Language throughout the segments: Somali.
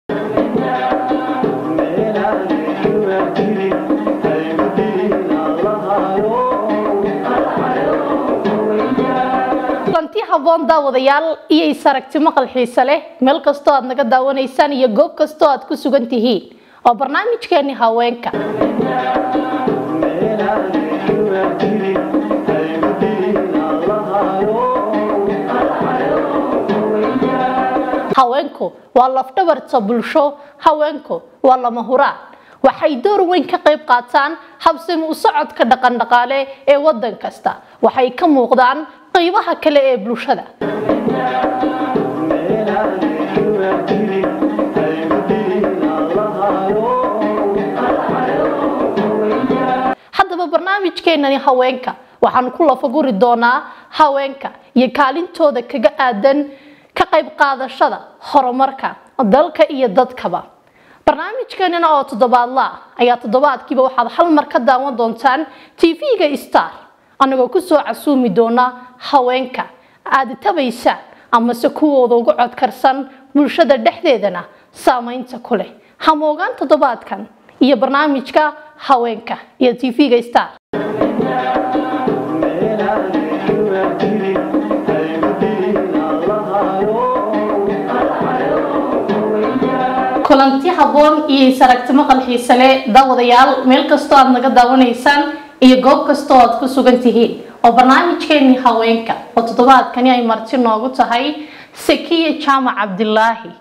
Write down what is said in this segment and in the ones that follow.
kulanti haboon daawadayaal iyo isaragti maqal xiise leh meel kastoo aad naga daawanaysaan iyo goob kastoo aad ku sugan tihiin oo barnaamijkeeni haweenka haweenku waa lafdhabarta bulsho haweenku waa lama huraan waxay door weyn ka qayb qaataan habsami u socodka dhaqandhaqaale ee wadan kasta waxay ka muuqdaan qaybaha kale ee bulshada haddaba barnaamijkeenani haweenka waxaan ku lafaguri doonaa haweenka iyo kaalintooda kaga aadan ka qayb qaadashada horumarka dalka iyo dadkaba barnaamijkeenina oo toddobaadla ah ayaa toddobaadkiiba waxaad hal mar ka daawan doontaan tv-ga star anagoo kusoo casuumi doona haweenka aada tabaysaan amase kuwooda ugu codkarsan bulshada dhexdeedana saameynta ku leh hamoogaan toddobaadkan iyo barnaamijka haweenka iyo tv-ga star kulanti haboon iyo isaragti maqal xiise leh daawadayaal meel kastoo aad naga daawanaysaan iyo goob kastoo aad ku sugan tihiin oo barnaamijkeeni haweenka oo toddobaadkani ay marti noogu tahay sakiya jaamac cabdilaahi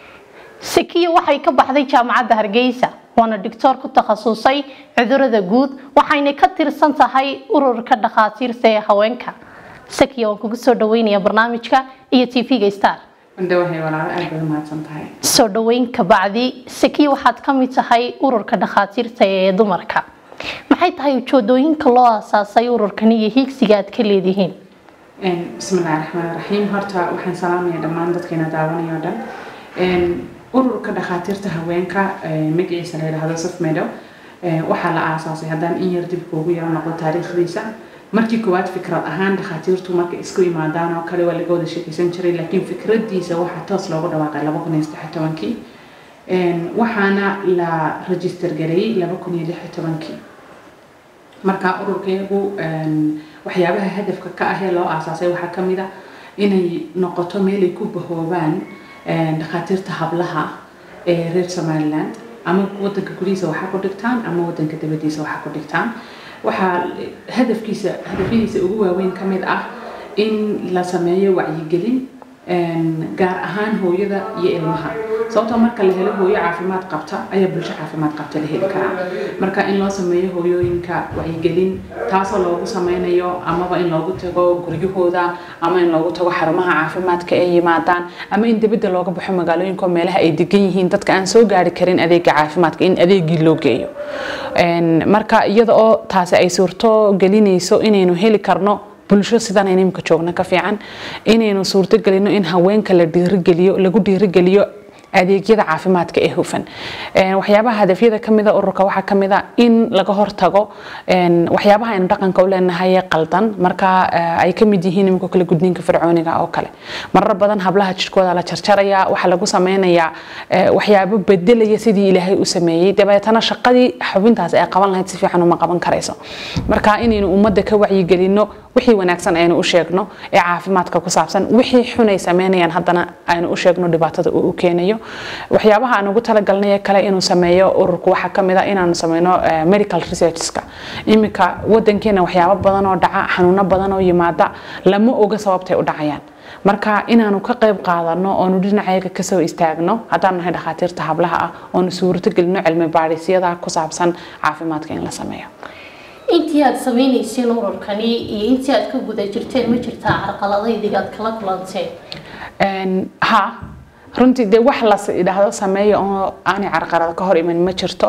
sakiya waxay ka baxday jaamacadda hargeysa waana doctoor ku takhasusay cudurada guud waxayna ka tirsan tahay ururka dhakhaatiirta ee haweenka sakiya waan kugu soo dhaweynaya barnaamijka iyo tv-ga star indhawahay walaalo aad baad umahadsan tahay soo dhaweyn kabacdi sakiya waxaad ka mid tahay ururka dhakhaatiirta ee dumarka maxay tahay ujeedooyinka loo aasaasay ururkan iyo hiigsiga aad ka leedihiin bismillahi raxmaan raxiim horta waxaan salaamaya dhammaan dadkeena daawanaya o dhan ururka dhakhaatiirta haweenka magaciisa la yidhaahdo safmedo waxaa la aasaasay haddaan in yar dib kuugu yaro noqdo taariikhdiisa markii koowaad fikrad ahaan dhakhaatiirtu markay isku yimaadaan oo kale waa laga wada sheekeysan jiray laakiin fikradiisa waxaa toos loogu dhawaaqay laba kun iyo saddex tobankii waxaana la register gareeyey laba kun iyo lix tobankii marka ururkeegu waxyaabaha hadafka ka ah ee loo aasaasay waxaa ka mid a inay noqoto meelay ku bahoobaan dhakhaatiirta hablaha ee reer somaliland ama wadanka gudihiisa waxaa ku dhigtaan ama wadanka dabadiisa waxaa ku dhigtaan waxaa hadafkiisa hadafyadiisa ugu waaweyn ka mid ah in la sameeyo wacyigelin gaar ahaan hooyada iyo ilmaha sababtoo marka la helo hooyo caafimaad qabta ayaa bulsho caafimaad qabta la heli karaa marka in loo sameeyo hooyooyinka wacyigelin taasoo loogu sameynayo amaba in loogu tago guryahooda ama in loogu tago xarumaha caafimaadka ay yimaadaan ama in dibadda looga baxo magaalooyinka meelaha ay degan yihiin dadka aan soo gaari karin adeega caafimaadka in adeegii loo geeyo marka iyada oo taasi ay suurto gelinayso inaynu heli karno bulsho sidan aynu imika joogno ka fiican inaynu suurto gelino in haweenka la dhiirigeliyo lagu dhiirigeliyo adeegyada caafimaadka ee hufan waxyaabaha hadafyada kamida ururka waxaa kamida in laga hortago waxyaabaha aynu dhaqanka u leenahay qaldan marka ay kamid yihiin imika kale gudniinka fircooniga oo kale marar badan hablaha jirkooda la jarjaraya waxaa lagu sameynayaa waxyaabo bedelaya sidii ilaahay u sameeyey dabeetana shaqadii xubintaas ay qaban lahayd si fiican uma qaban karayso marka inaynu ummadda ka wacyigelino wixii wanaagsan aynu u sheegno ee caafimaadka ku saabsan wixii xun ay sameynayaan haddana aynu u sheegno dhibaatada uu u keenayo waxyaabaha aan ugu talagalnay kale inuu sameeyo ururku waxaa kamid a inaanu sameyno medical researchska iminka wadankeena waxyaabo badan oo dhaca xanuuno badan oo yimaada lama oga sababtay u dhacayaan marka inaanu ka qayb qaadano oonu dhinacayaga kasoo istaagno haddaan nahay dhakhaatiirta hablaha ah oonu suurto gelino cilmi baadhisyada ku saabsan caafimaadka in la sameeyo intii aad sameynayseen ururkani iyo intii aad ka guda jirteen ma jirtaa carqaladaydiga aad kala kulanteen ha runtii dee wax las idhaahdo sameeya oo aanay carqalado ka hor iman ma jirto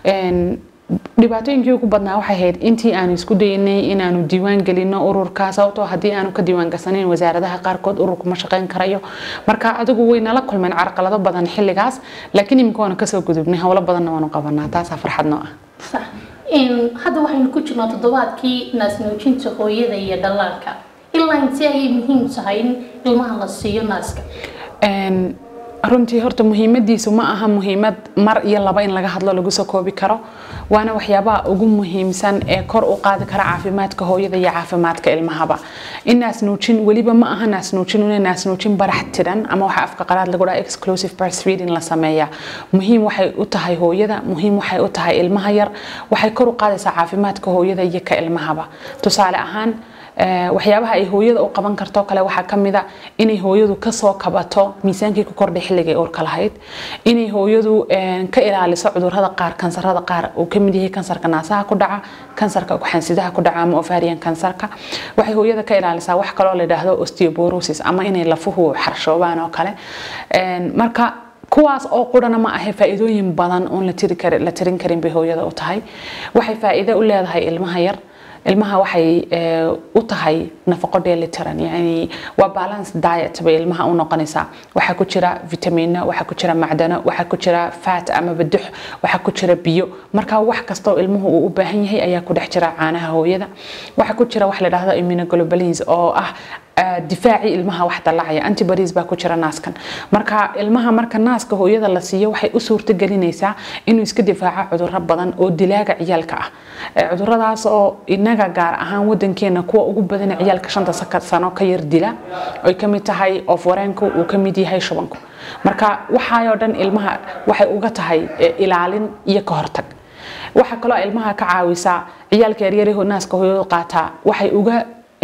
dhibaatooyinkii ugu badnaa waxay ahayd intii aanu isku daynay inaanu diiwaan gelino ururka sababtoo haddii aanu ka diiwaan gasanayn wasaaradaha qaarkood ururku ma shaqayn karayo marka adigu way nala kulmeen carqalado badan xilligaas laakiin iminka waanu kasoo gudubnay howlo badanna waanu qabanaa taasaa farxad noo ah hadda waxaynu ku jirnaa toddobaadkii naasnuujinta hooyada iyo dhallaanka ilaa intee ayay muhiim tahay in ilmaha la siiyo naaska runtii horta muhiimadiisu ma aha muhiimad mar iyo laba in laga hadlo lagu soo koobi karo waana waxyaabaha ugu muhiimsan ee kor u qaadi kara caafimaadka hooyada iyo caafimaadka ilmahaba in naasnuujin weliba ma aha naasnuujin una naasnuujin barax tiran ama waxa afka qalaad lagu dhaha exclusive breastfeeding la sameeya muhiim waxay u tahay hooyada muhiim waxay u tahay ilmaha yar waxay kor u qaadaysaa caafimaadka hooyada iyo ka ilmahaba tusaale ahaan waxyaabaha ay hooyada u qaban karto kale waxaa ka mid a inay hooyadu kasoo kabato miisaankii ku kordhay xilligay uurka lahayd inay hooyadu ka ilaaliso cudurrada qaar kansarada qaar uu ka mid yahay kansarka naasaha ku dhaca kansarka xansidaha ku dhaca ama ovarian kansarka waxay hooyada ka ilaalisaa wax kaloo la yidhaahdo osteoporosis ama inay lafuhu xarshoobaan oo kale marka kuwaas oo qurana ma ahe faa'iidooyin badan oon la tirin karin bay hooyada u tahay waxay faa'iido u leedahay ilmaha yar ilmaha waxay u tahay nafaqo dheelitiran yani waa balance diet bay ilmaha u noqonaysaa waxaa ku jira vitamino waxaa ku jira macdano waxaa ku jira fat ama badux waxaa ku jira biyo marka wax kastoo ilmuhu uu u baahan yahay ayaa ku dhex jira caanaha hooyada waxaa ku jira wax la dhahdo immunoglobulins oo ah difaaci ilmaha wax dallacaya antibodies baa ku jira naaskan marka ilmaha marka naaska hooyada la siiyo waxay u suurto gelinaysaa inuu iska difaaco cudurro badan oo dilaaga ciyaalka ah cuduradaas oo inaga gaar ahaan wadankeena kuwa ugu badan ciyaalka shanta sano ka yar dila ay ka mid tahay oof-wareenku uu ka mid yahay shubanku marka waxaayoo dhan ilmaha waxay uga tahay ilaalin iyo ka hortag waxaa kaloo ilmaha ka caawisaa ciyaalka yaryarahoo naaska hooyadu qaataa waxay uga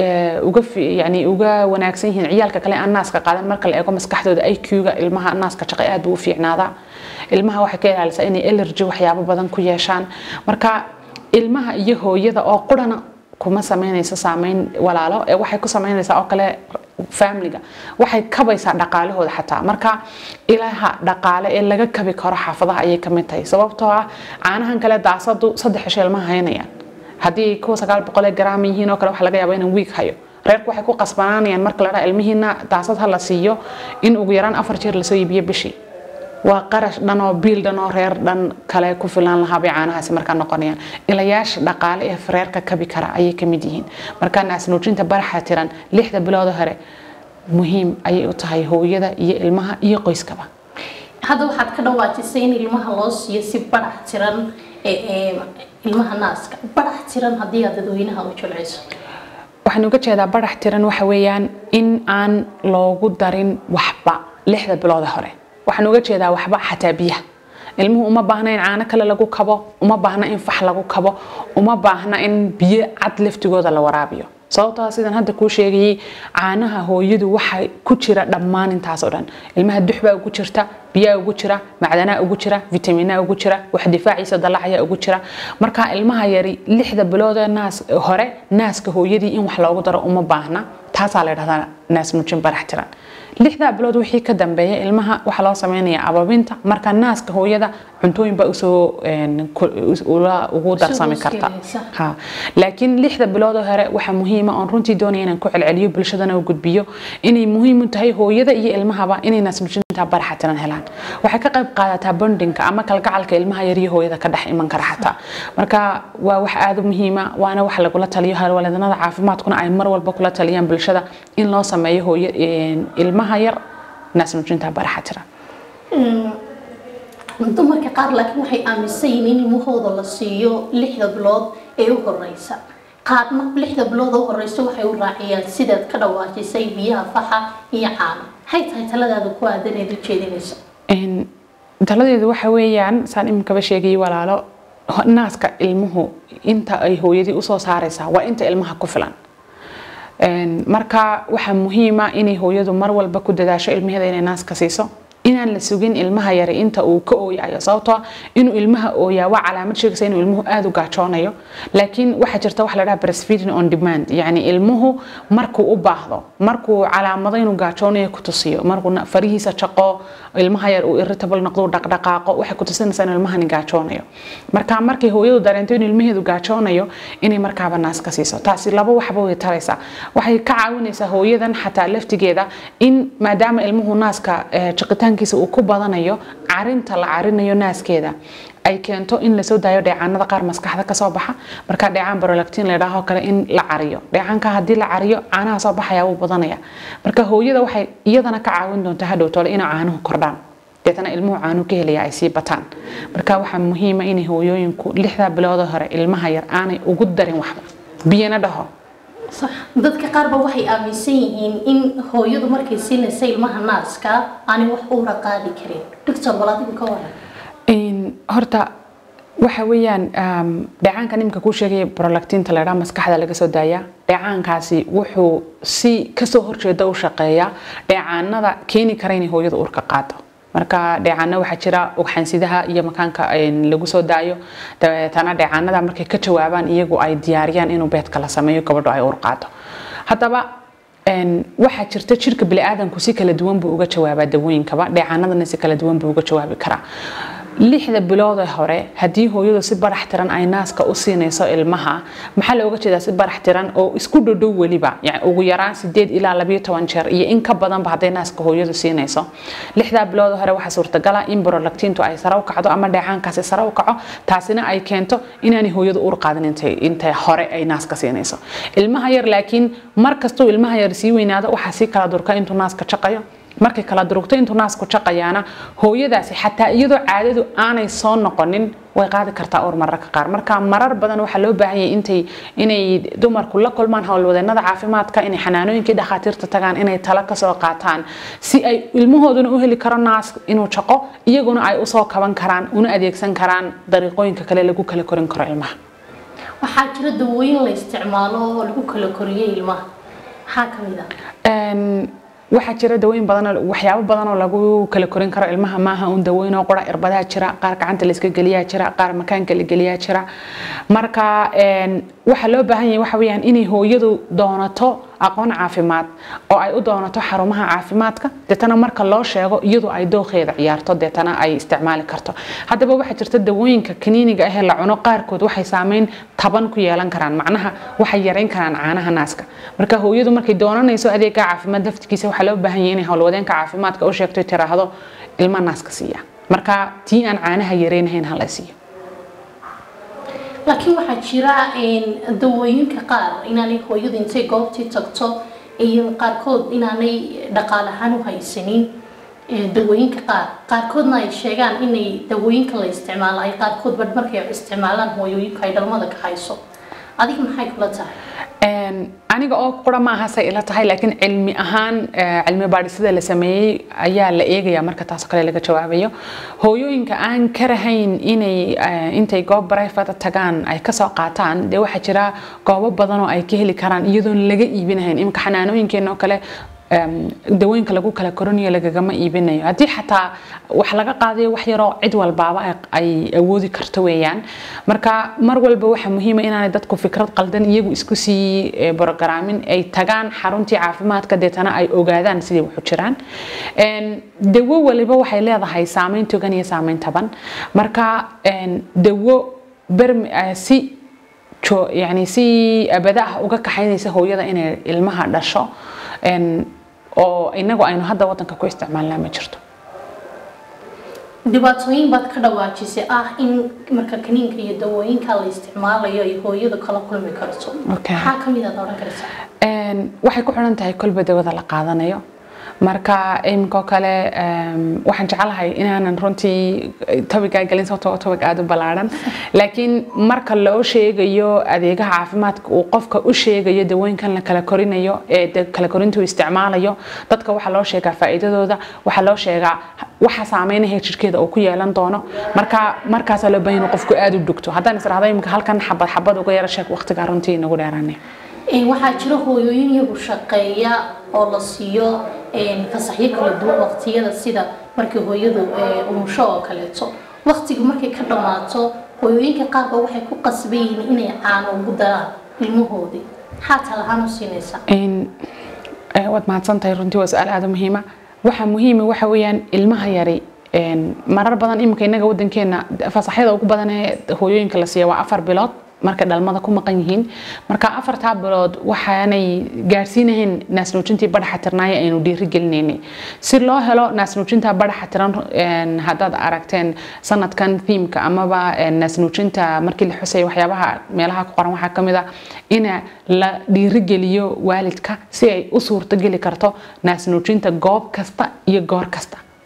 uga yani uga wanaagsan yihiin ciyaalka kale aan naaska qaadan marka la eego maskaxdooda IQ-ga ilmaha naaska shaqo aad buu u fiicnaadaa ilmaha waxay ka ilaalisaa inay allergy waxyaabo badan ku yeeshaan marka ilmaha iyo hooyada oo qurana kuma sameynaysa saameyn walaalo ee waxay ku sameynaysaa oo kale familiga waxay kabaysaa dhaqaalahooda xataa marka ilaha dhaqaale ee laga kabi karo xaafadaha ayay kamid tahay sababtoo ah caanahan kale daasadu saddex cisho ilmaha haynayaan haddii kuwa sagaal boqolee garaam yihiin oo kale waxa laga yaaba inaan wiig hayo reerku waxay ku qasbanaanayaan marka la dhaha ilmihiina daasad ha la siiyo in ugu yaraan afar jeer lasoo iibiyo bishii waa qarash dhan oo biil dhan oo reer dhan kale ku filan lahaa bay caanahaasi markaa noqonayaan ilayaasha dhaqaale ee reerka kabi kara ayay ka mid yihiin markaa naasnuujinta baraxa tiran lixda bilooda hore muhiim ayay u tahay hooyada iyo ilmaha iyo qoyskaba hadda waxaad ka dhawaajisay in ilmaha loo siiyo si barax tiran ilmaha naaska barax tiran haddii aad dadweynaha u jilciso waxaan uga jeedaa barax tiran waxa weeyaan in aan loogu darin waxba lixda bilooda hore waxaan uga jeedaa waxba xataa biyaha ilmuhu uma baahna in caano kale lagu kabo uma baahna in fax lagu kabo uma baahna in biyo cad laftigooda la waraabiyo sababtoo sidan hadda kuu sheegayay caanaha hooyadu waxa ku jira dhammaan intaas oo dhan ilmaha dux baa ugu jirta biyaa ugu jira macdanaa ugu jira vitamina ugu jira wax difaaciisa dalacayaa ugu jira marka ilmaha yari lixda bilood ee naas hore naaska hooyadii in wax loogu daro uma baahna taasaa la dhahdaa naas nuujin barax tiran lixdaa bilood wixii ka dambeeya ilmaha waxaa loo sameynayaa ababinta marka naaska hooyada cuntooyin baa usoo ugu darsami karta ha laakiin lixda bilood hore waxaa muhiima oon runtii doonaya inaan ku celceliyo bulshadana u gudbiyo inay muhiim u tahay hooyada iyo ilmahaba inay naasnuujinta baraxa tiran helaan waxay ka qayb qaadataa bondinka ama kalgacalka ilmaha yar iyo hooyada ka dhex iman kara xataa marka waa wax aada u muhiima waana wax lagula taliyo halwaleednada caafimaadkuna ay mar walba kula taliyaan bulshada in loo sameeyo hooyo ilmaha yar naasnuujinta baraxa tiran dumarka qaar laakiin waxay aaminsan yihiin in ilmahooda la siiyo lixda bilood ee u horeysa qaarna lixda bilood u horeysa waxay u raaciyaan sidaad ka dhawaajisay biyaha faxa iyo caano maxay tahay taladaada ku aadaneed u jeedinayso taladeedu waxa weeyaan saan iminkaba sheegayay walaalo naaska ilmuhu inta ay hooyadii usoo saaraysaa waa inta ilmaha ku filan marka waxaa muhiima inay hooyadu mar walba ku dadaasho ilmaheeda inay naaska siiso inaan la sugin ilmaha yare inta uu ka ooyayo sababtoo inuu ilmaha ooyaa waa calaamad sheegaysa inuu ilmuhu aada u gaajoonayo laakiin waxaa jirta wax la dhaha breastfeeding on demand yacni ilmuhu markuu u baahdo markuu calaamado inuu gaajoonayo ku tusiyo markuu farihiisa jaqo ilmaha yar uu irritable noqdo dhaqdhaqaaqo waxay ku tusinaysaa inuu ilmahani gaajoonayo marka markay hooyadu dareento inuu ilmaheedu gaajoonayo inay markaaba naaska siiso taasi laba waxba way taraysaa waxay ka caawinaysaa hooyadan xataa laftigeeda in maadaama ilmuhu naaska jiqitaan uu ku badanayo carinta la carinayo naaskeeda ay keento in lasoo daayo dheecaanada qaar maskaxda kasoo baxa marka dheecaan barolactin ladhaaho kale in la cariyo dheecaanka haddii la cariyo caanaha soo baxaya wuu badanaya marka hooyada waxay iyadana ka caawin doontaa hadhow tole inay caanuhu kordhaan deetana ilmuhu caanu ka helaya ay sii bataan marka waxaa muhiima inay hooyooyinku lixdaa bilood hore ilmaha yar aanay ugu darin waxba biyana dhaho صح dadka qaar ba waxay aaminsan yihiin in hooyadu markay siinaysa ilmaha naaska aanay wax uura qaadi karin doctor wal adigu ka waran In- horta waxa weeyaan um, dheecaanka nimka kuu sheegaya prolactinta la dhaha maskaxda laga soo daaya dheecaankaasi wuxuu si kasoo horjeeda u shaqeeya dheecaanada keeni kara inay hooyada uurka qaado marka dheecaano waxaa jira ugxansidaha iyo makaanka een, lagu soo daayo dabeetana dheecaanada markay ka jawaabaan iyagu ay diyaariyaan inuu beedka la sameeyo gabadho ay uur qaado haddaba een, waxaa jirta jirka bini'aadanku si kala duwan buu uga jawaabaa dawooyinkaba dheecaanadana si kala duwan buu uga jawaabi karaa lixda bilood ee hore haddii hooyadu si barax tiran ay naaska u siinayso ilmaha maxaa looga jeedaa si barax tiran oo isku dhodhow weliba yani ugu yaraan sideed ilaa labayo toban jeer iyo in ka badanba hadday naaska hooyadu siinayso lixdaa bilood ee hore waxaa suurtagala in prolactintu ay sare u kacdo ama dheecaankaasi sare u kaco taasina ay keento inaanay hooyadu uur qaadin intay intay hore ay naaska siinayso ilmaha yar laakiin mar kastuu ilmaha yar sii weynaado waxaa sii kala durka intuu naaska jaqayo markay kala durugto intuu naasku jaqayaana hooyadaasi xataa iyadoo caadadu aanay soo noqonin way qaadi kartaa uur mararka qaar marka marar badan waxaa loo baahan yahay intay inay dumarku la kulmaan howlwadeenada caafimaadka inay xanaanooyinkii dhakhaatiirta tagaan inay talo kasoo qaataan si ay ilmahooduna u heli karo naas inuu jaqo iyaguna ay usoo kaban karaan una adeegsan karaan dariiqooyinka kale lagu kala korin karo ilmaha waxaa jira dawooyin la isticmaalo oo lagu kala koriyay ilmaha maxaa ka mid ah Een, waxaa jira dawooyin badan oo- waxyaabo badan oo lagu kala korin karo ilmaha maaha un dawooyin oo qura irbadaha jira qaar gacanta la iska geliyaa jira qaar makaanka la geliyaa jira marka een, waxaa loo baahan yahay waxa weeyaan inay hooyadu doonato aqoon caafimaad oo ay u doonato xarumaha caafimaadka deetana marka loo sheego iyadu ay dooqeeda ciyaarto deetana ay isticmaali karto haddaba waxaa jirta dawooyinka kaniiniga ah ee la cuno qaarkood waxay saameyn taban ku yeelan karaan macnaha waxay yareyn karaan caanaha naaska marka hooyadu markay doonanayso adeega caafimaad laftigiisa waxaa loo baahan yahay inay howlwadeenka caafimaadka u sheegto tiraahdo ilma naaska siiya marka tii aan caanaha yareynahayn hala siiyo laakiin waxaa jira een, dawooyinka qaar inaanay hooyadu intay goobtii tagto iyo qaarkood inaanay dhaqaale ahaan u haysanin ee, dawooyinka qaar qaarkoodna ay sheegaan inay dawooyinka la isticmaalo ay qaarkood badh markay isticmaalaan hooyooyinka ay dhalmada ka hayso adiga maxay kula tahay Een, aniga oo qura ma aha say ila tahay laakiin cilmi ahaan eh, cilmi baadhisada la sameeyey ayaa la eegaya marka taasoo kale laga jawaabayo hooyooyinka aan ka rahayn inay eh, intay goob private tagaan ay kasoo qaataan dee waxaa jira goobo badan oo ay ka heli karaan iyadoon laga iibinahayn imika xanaanooyinkeena oo kale em, dawooyinka lagu kala korinayo lagagama iibinayo haddii xataa wax laga qaadayo wax yaroo cid walbaaba ay- ay awoodi karto weeyaan marka mar walba waxaa muhiima inaanay dadku fikrad qaldan iyagu isku sii eh, borogaramin ay tagaan xaruntii caafimaadka deetana ay ogaadaan sidii waxu jiraan En, dawo waliba waxay leedahay saameyn togan iyo saameyn taban marka en, dawo bermi eh, si jo- yani si abada ah uga kaxaynaysa hooyada inay ilmaha dhasho en, oo inagu aynu hadda wadanka ku isticmaalnaa ma jirto dhibaatooyin baad ka dhawaajisay ah in marka kaniinka iyo dawooyinka la isticmaalayo ay hooyadu kala kulmi karto Okay. maxaa ka mid aad odhan kartaa Een, waxay ku xiran tahay kolba dawada la qaadanayo marka iminkoo kale em, waxaan jeclahay inaanan runtii tobigaa gelin sababtoo ah tobig aada u ballaaran laakiin marka loo sheegayo adeegaha caafimaadka uu qofka u sheegayo dawooyinkan la kala korinayo ee de kala korintu isticmaalayo dadka waxaa loo sheegaa faa'iidadooda waxaa loo sheegaa waxa saameynaya jirkeeda uu ku yeelan doono marka markaasaa loo baahan yahay inuu qofku aada u dhugto haddaan israhdo imika halkan xabad xabad uga yara sheeg waqtigaa runtii inagu dheeraanay Een, waxaa jira hooyooyin iyagu shaqeeya oo la siiyo een, fasaxyo kala duwan waqtiyada sida markii hooyadu ee, umusho oo kaleeto waqtigu markay ka dhammaato hooyooyinka qaarba waxay ku qasban yihiin inay caano ugu daraan ilmahoodii maxaa talahaan u siinaysaa in eh, waad mahadsantahay runtii waa su-aal aada u muhiima waxa muhiima waxa weeyaan ilmaha yari een, marar badan iminka innaga wadankeena fasaxyada ugu badan ee hooyooyinka la siiya waa afar bilood markay dhalmada ku maqan yihiin marka afartaa bilood waxaanay gaarsiinahayn naasnuujintii badhaxa tirnaaya aynu dhiiri gelinaynay si loo helo naasnuujinta badhaxa tiran een, haddaad aragteen sanadkan thiimka amaba een, naasnuujinta markii la xusay waxyaabaha meelaha ku qoran waxaa ka mid ah ina la dhiirigeliyo waalidka si ay u suurtogeli karto naasnuujinta goob kasta iyo goor kasta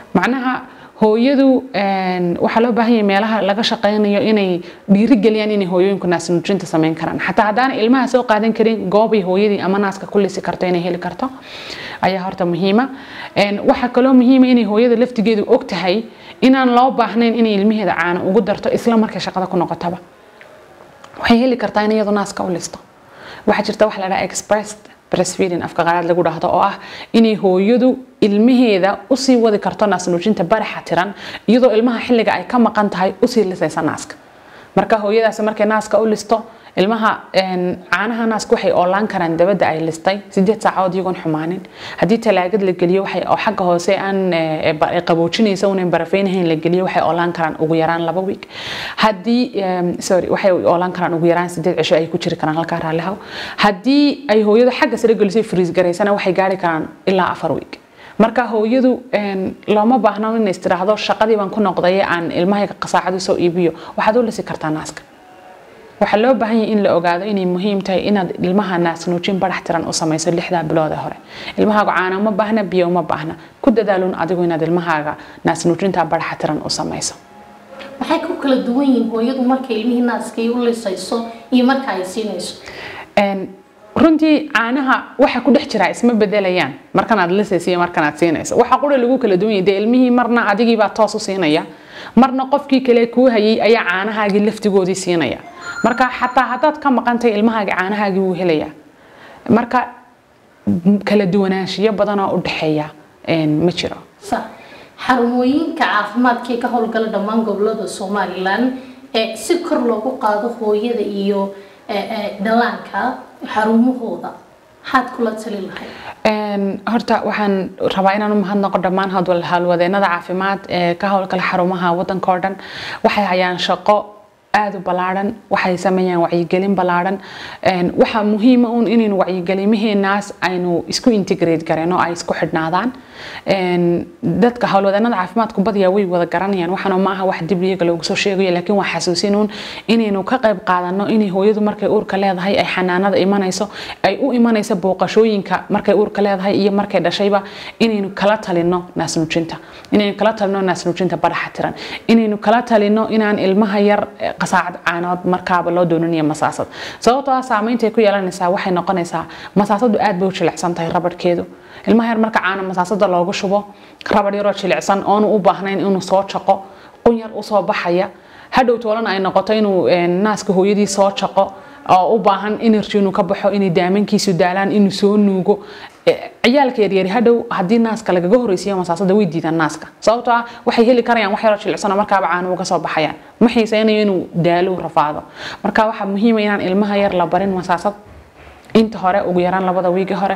macnaha hooyadu waxaa loo baahan yahay meelaha laga shaqaynayo inay dhiirigeliyaan inay hooyooyinku naasnuujinta samayn karaan xataa haddaana ilmaha soo qaadan karin goobay hooyadii ama naaska ku lisi karto inay heli karto ayaa horta muhiima waxaa kaloo muhiima inay hooyada laftigeedu og tahay inaan loo baahnayn inay ilmaheeda caano ugu darto isla markay shaqada ku noqotaba waxay heli kartaa in iyadu naaska u listo waxaa jirta wax la dhaha expressed breastfeeding afka qalaad lagu dhahdo oo ah inay hooyadu ilmaheeda usii wadi karto naasnuujinta baraxa tiran iyadoo ilmaha xilliga ay ka maqan tahay usii lisaysa naaska marka hooyadaasi markay naaska u listo ilmaha caanaha naaska waxay oolaan karaan dabadda ay listay sideed saacadood iyagoon xumaanin haddii talaagad la geliyo waxay oo xagga hoose aan qaboojinaysa unan barafeynahayn la geliyo waxay oolaan karaan ugu yaraan laba week haddii sorry waxay oolaan karaan ugu yaraan sideed cisho ay ku jiri karaan halkaa raallihaw haddii ay hooyadu xagga sare gelisay friis garaysana waxay gaari karaan ilaa afar week marka hooyadu looma baahno in istiraahdo shaqadii baan ku noqday aan ilmahayga qasaacadu soo iibiyo waxaad u lisi kartaa naaska waxaa loo baahan yahay in la ogaado inay muhiim tahay inaad ilmaha naasnuujin barax tiran u samayso lixdaa bilood ee hore ilmahaaga caana uma baahna biyo uma baahna ku dadaalun adigu inaad ilmahaaga naasnuujinta baraxa tiran u samayso waxay ku kala duwan yihiin hooyadu markay ilmihii naaskay u lisayso iyo marka ay siinayso runtii caanaha waxa ku dhex jira isma bedelayaan markanaad lisaysa iyo markanaad siinayso waxa qura lagu kala duwan yahay dee ilmihii marna adigiibaa toos u siinaya marna qofkii kale kuu hayay ayaa caanahaagii laftigoodii siinaya marka xataa haddaad ka maqantay ilmahaagii caanahaagii wuu helayaa marka kala duwanaanshiyo badanoo u dhexeeya ma jiro xarumooyinka caafimaadka ee ka howlgala dhammaan gobolada somalilan ee si kor loogu qaado hooyada iyo dhallaanka xarumahooda maxaad kula tali lahayd horta waxaan rabaa inaan u mahadnaqo dhammaan howlwadeenada caafimaad ee ka howlgala xarumaha wadanka oo dhan waxay hayaan shaqo aada u ballaaran waxay sameeyaan wacyigelin ballaaran waxaa muhiima un inaynu wacyigelimaheenaas aynu isku integrate gareen oo ay isku xidhnaadaan dadka howlwadeenada caafimaadku badiyaa way wada garanayaan waxaana ma aha wax dib iyaga loogu soo sheegayo laakiin waa xasuusin un inaynu ka qayb qaadano inay hooyadu markay uurka leedahay ay xanaanada imanayso ay u imanayso booqashooyinka markay uurka leedahay iyo markay dhashayba inaynu kala talino naasnuujinta inaynu kala talino naasnuujinta baraxa tiran inaynu kala talino inaan ilmaha yar qasaacad caanood markaaba loo doonanayo masaasad sababtoo ah saameynta ay ku yeelanaysaa waxay noqonaysaa masaasadu aad bay u jilicsan tahay rabadhkeedu ilmaha yar marka caano masaasada loogu shubo rabadh yaroo jilicsan oonu u baahnayn inuu soo jaqo qun yar usoo baxaya hadhow toolana ay noqoto inuu naaska hooyadii soo jaqo oo u baahan energy inuu ka baxo inay daamankiisu daalaan inuu soo nuugo ciyaalka yaryari hadhow haddii naaska lagaga horeysiiyo masaasada way diidaan naaska sababtoo ah waxay heli karayaan wax yaroo jilicsanoo markaaba caano uga soo baxayaan ma xiiseynayo inuu daalo rafaado marka waxaa muhiima inaan ilmaha yar la barin masaasad inta hore ugu yaraan labada wiigi hore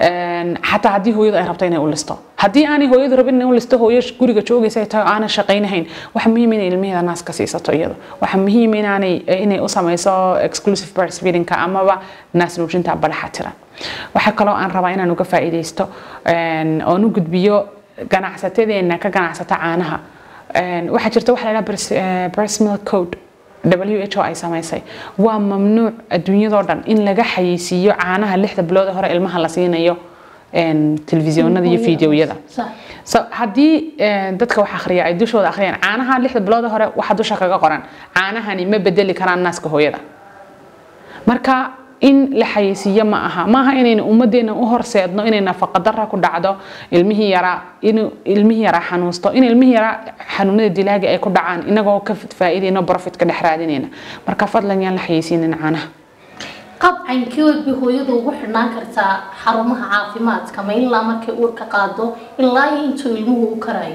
xataa haddii hooyadu ay rabto inay u listo haddii aanay hooyadu rabin inay u listo hooyo guriga joogaysa ay tahay oo aanay shaqaynahayn waxa muhiim inay ilmaheeda naaska siisato iyadu waxa muhiim inaanay inay u samayso exclusive breastfeedingka amaba naas nuujinta badaxa tiran waxaa kaloo aan rabaa inaan uga faa'iidaysto oon u gudbiyo ganacsatadeena ka ganacsata caanaha waxaa jirta waxa la dhaha breast milk code WHO ay samaysay waa mamnuuc adduunyadoo dhan in laga xayeysiiyo caanaha lixda bilood hore ilmaha la siinayo telefisyoonada iyo fiidiyoyada so haddii dadka wax akhriya ay dushooda akhriyaan caanaha lixda bilood hore waxa dusha kaga qoran caanahani ma bedeli karaan naaska hooyada marka in la xayeysiiyo ma aha maaha inaynu ummadeena u horseedno inay nafaqadara ku dhacdo ilmihii yaraa inuu ilmihii yaraa xanuusto in ilmihii yaraa xanuunada dilaaga ay ku dhacaan inagoo ka faa'iidayno profit ka dhex raadinayna marka fadlan yaan la xayeysiinin caanaha qabcankii bay hooyadu ugu xidhnaan kartaa xarumaha caafimaadka ma ilaa markay uurka qaado ilaa iyo intuu ilmuhu u karayo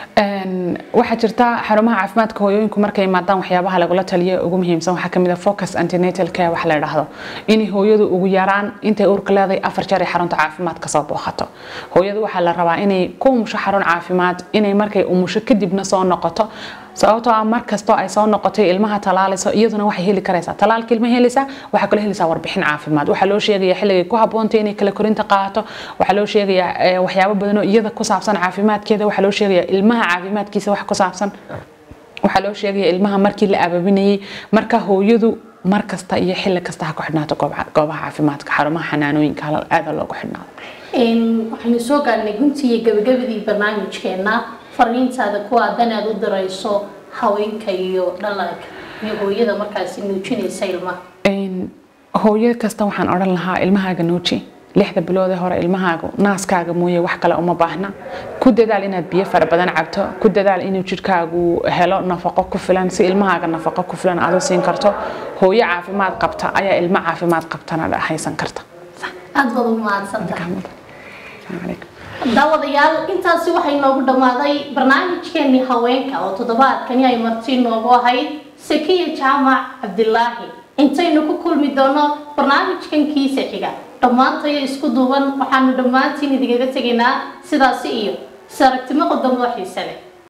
waxaa jirta xarumaha caafimaadka hooyooyinku markay imaadaan waxyaabaha lagula taliyo ugu muhiimsan waxaa kamid a focus antenatal care wax la idhaahdo inay hooyadu ugu yaraan intay uurka leedahay afar jeer ay xarunta caafimaad kasoo booqato hooyadu waxaa la rabaa inay ku umusho xarun caafimaad inay markay umusho kadibna soo noqoto sababtoo ah mar kastoo ay soo noqotay ilmaha talaalayso iyaduna waxay heli karaysaa talaalka ilma helaysaa waxaa kaloo helaysaa warbixin caafimaad waxaa loo sheegayaa xilligay ku haboontay inay kala korinta qaato waxaa loo sheegayaa waxyaabo badan oo iyada ku saabsan caafimaadkeeda waxaa loo sheegayaa ilmaha caafimaadkiisa wax ku saabsan waxaa loo sheegayaa ilmaha markii la ababinayay marka hooyadu mar kasta iyo xilli kasta ha ku xidhnaato goobaha caafimaadka xarumaha xanaanooyinka aada loogu xidhnaado waxaynu soo gaarnay guntii iyo gabagabadii barnaamijkeena fariintaada ku aadan aad u dirayso haweenka iyo dhallaanka iyo hooyada markaasi nuujinaysa ilmaha Een, hooyo kasta waxaan odhan lahaa ilmahaaga nuuji lixda biloodee hore ilmahaaga naaskaaga mooye wax kale uma baahna ku dadaal inaad biyo fara badan cabto ku dadaal inuu jidhkaagu helo nafaqo ku filan si ilmahaaga nafaqo ku filan aad u siin karto hooyo caafimaad qabta ayaa ilmo caafimaad qabtana haysan karta aad baad u mahadsantahay Asalaamu calaykum. daawadayaal intaasi waxay noogu dhammaaday barnaamijkeenii haweenka oo toddobaadkani ay marti noogu ahayd sakiya jaamac cabdilaahi intaynu ku kulmi doono barnaamijkan kiisa xiga dhammaantayo isku duuban waxaanu dhammaantiin idinkaga tegaynaa sidaasi iyo is aragtimo qodamo xiise leh